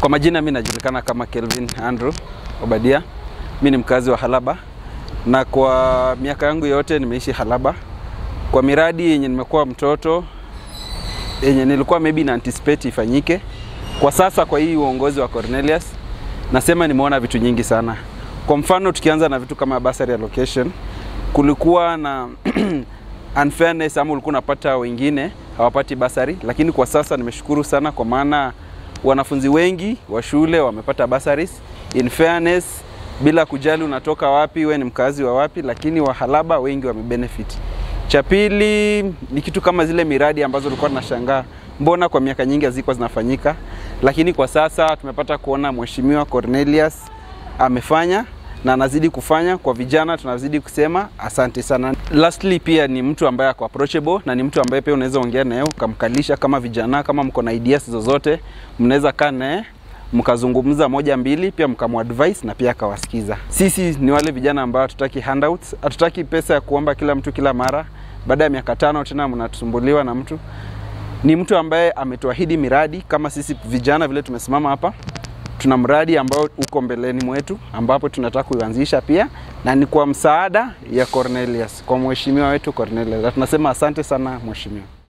Kwa majina mi najulikana kama Kelvin Andrew Obadia. Mi ni mkazi wa Halaba na kwa miaka yangu yote nimeishi Halaba. Kwa miradi yenye nimekuwa mtoto yenye nilikuwa maybe na anticipate ifanyike, kwa sasa kwa hii uongozi wa Cornelius nasema nimeona vitu nyingi sana. Kwa mfano tukianza na vitu kama bursary allocation, kulikuwa na unfairness ama ulikuwa unapata wengine hawapati basari, lakini kwa sasa nimeshukuru sana kwa maana wanafunzi wengi wa shule wamepata bursaries in fairness, bila kujali unatoka wapi, we ni mkazi wa wapi, lakini wahalaba wengi wamebenefit. Cha pili ni kitu kama zile miradi ambazo tulikuwa tunashangaa mbona kwa miaka nyingi hazikuwa zinafanyika, lakini kwa sasa tumepata kuona Mheshimiwa Cornelius amefanya na anazidi kufanya. Kwa vijana tunazidi kusema asante sana. Lastly, pia ni mtu ambaye ako approachable na ni mtu ambaye pia unaweza ongea naye ukamkalisha kama vijana, kama mko na ideas zozote, mnaweza kaa naye mkazungumza moja mbili, pia mkamadvise na pia akawasikiza. Sisi ni wale vijana ambao hatutaki handouts, hatutaki pesa ya kuomba kila mtu kila mara. Baada ya miaka tano tena mnatusumbuliwa na mtu. Ni mtu ambaye ametuahidi miradi kama sisi vijana vile tumesimama hapa tuna mradi ambao uko mbeleni mwetu ambapo tunataka kuanzisha pia na ni kwa msaada ya Cornelius, kwa mheshimiwa wetu Cornelius. Na tunasema asante sana mheshimiwa.